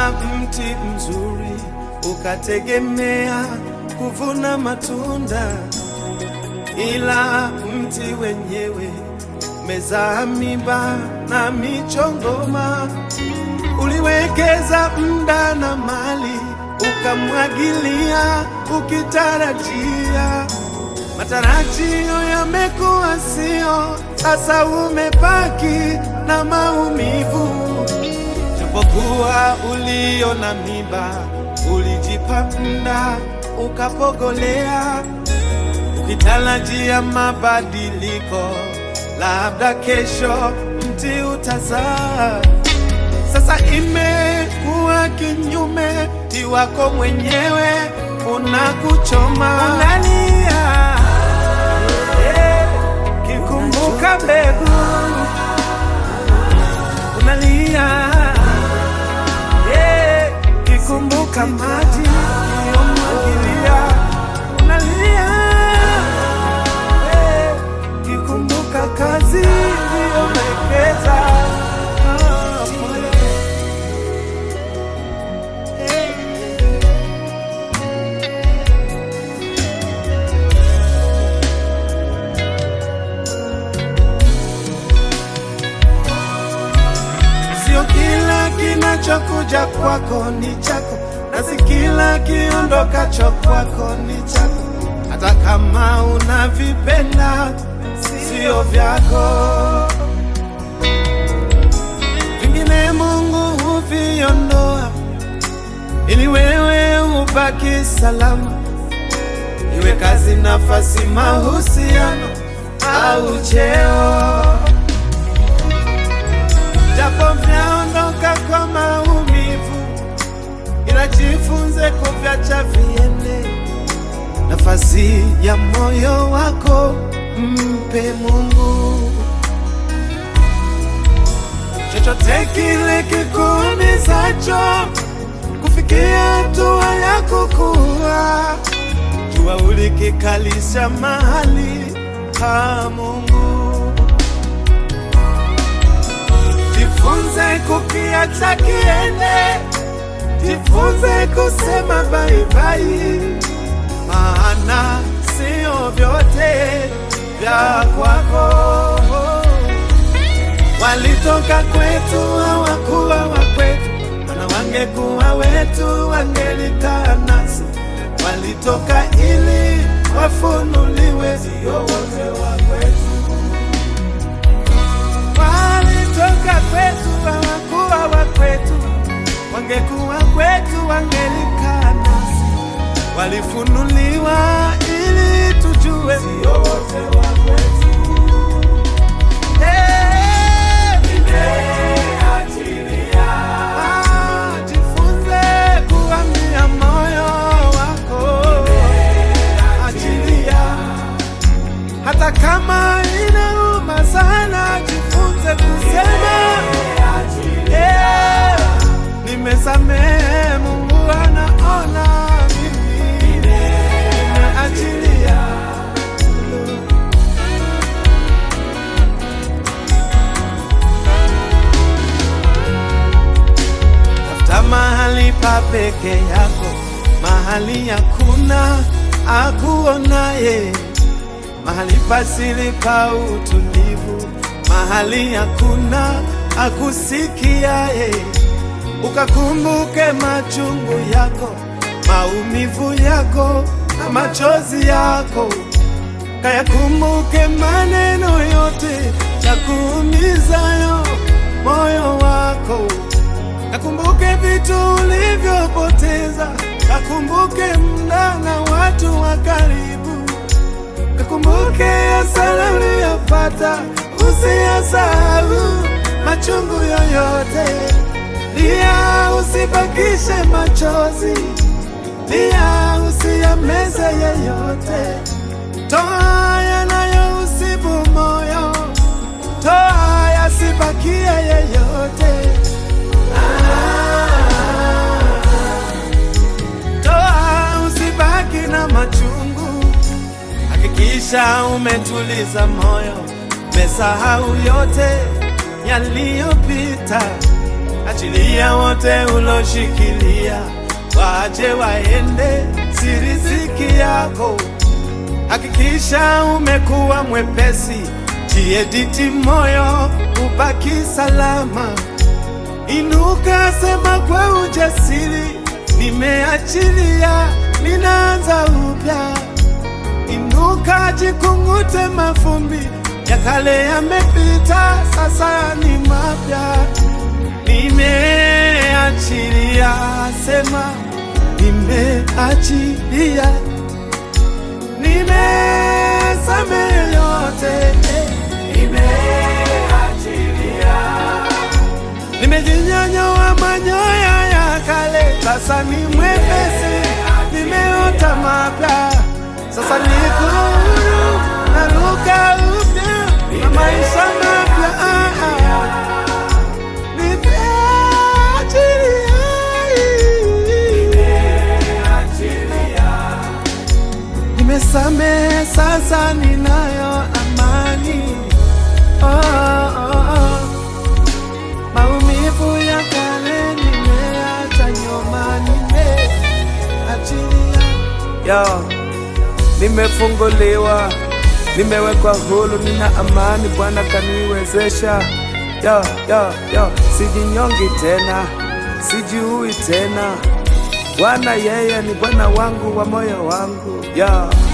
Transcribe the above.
Ulipanda mti mzuri ukategemea kuvuna matunda, ila mti wenyewe umezaa miba na michongoma. Uliwekeza muda na mali, ukamwagilia ukitarajia matarajio yamekuwa sio, sasa umebaki na maumivu. Japokuwa uliona miba, ulijipa muda ukapogolea, ukitarajia mabadiliko, labda kesho mti utazaa. Sasa imekuwa kinyume, mti wako mwenyewe unakuchoma, unalia eh, kikumbuka mbegu unalia eh, kikumbuka maji uliyomwagilia unalia eh, kikumbuka kazi uliyowekeza Ah, pole. Sio kila kinachokuja kwako ni chako, na si kila kiondokacho kwako ni chako. Hata kama unavipenda sio vyako, vingine Mungu huviondoa ili wewe ubaki salama, iwe kazi, nafasi, mahusiano au cheo japo vyaondoka kwa maumivu, ila jifunze kuvyacha viende. Nafasi ya moyo wako mpe Mungu. Chochote kile kikuumizacho kufikia hatua ya kukua, jua ulikikalisha mahali pa Mungu. Jifunze kukiacha kiende, jifunze kusema baibai, maana sio vyote vya kwako. Walitoka kwetu hawakuwa wa kwetu, mana wangekuwa wetu wangelikaa nasi. Walitoka ili wafunuliwe, sio wote wa kwetu walitoka kwetu hawakuwa wa kwetu, wangekuwa kwetu wangelikaa nasi. Walifunuliwa ili tujue sio wote wa kwetu. Eh, ah, jifunze kuambia moyo wako, achilia hata kama inauma sana, jifunze kusema eh, nimesamehe. Mungu anaona mimi nimeachilia. Tafuta mahali pa peke yako, mahali hakuna akuonaye mahali pasili pa utulivu, mahali hakuna akusikiaye. Ukakumbuke machungu yako, maumivu yako na machozi yako, kayakumbuke maneno yote ya kuumizayo moyo wako, kakumbuke vitu ulivyopoteza, kakumbuke muda na watu wa karibu Kakumbuke hasara uliyopata, usiyasahau machungu yoyote. Lia, usibakishe machozi, lia, usiyameze yeyote. Toa yanayousibu moyo, toa yasibakie yeyote. Toa, usibaki na machungu Hakikisha umetuliza moyo, umesahau yote yaliyopita. achilia wote uloshikilia, waje waende, si riziki yako. Hakikisha umekuwa mwepesi, jiediti moyo, ubaki salama. Inuka, sema kwa ujasiri, nimeachilia, ninaanza upya. Inuka, jikungute mavumbi ya kale yamepita, sasa ni mapya. Nimeachilia, sema nimeachilia, nimesamehe yote, nimeachilia, nimejinyanyoa manyoya ya kale, sasa ni mwepesi, nimeota mapya, sasa niko huru, naruka upya na maisha mapya. Ah, ah. Nimesamehe, sasa ninayo amani. Oh, oh, oh. Maumivu ya kale nimeacha nyuma, nimeachilia. Yo, nimefunguliwa, nimewekwa huru, nina amani, Bwana kaniwezesha. Yo, yo, yo, sijinyongi tena, sijiui tena. Bwana yeye ni Bwana wangu wa moyo wangu. Yo.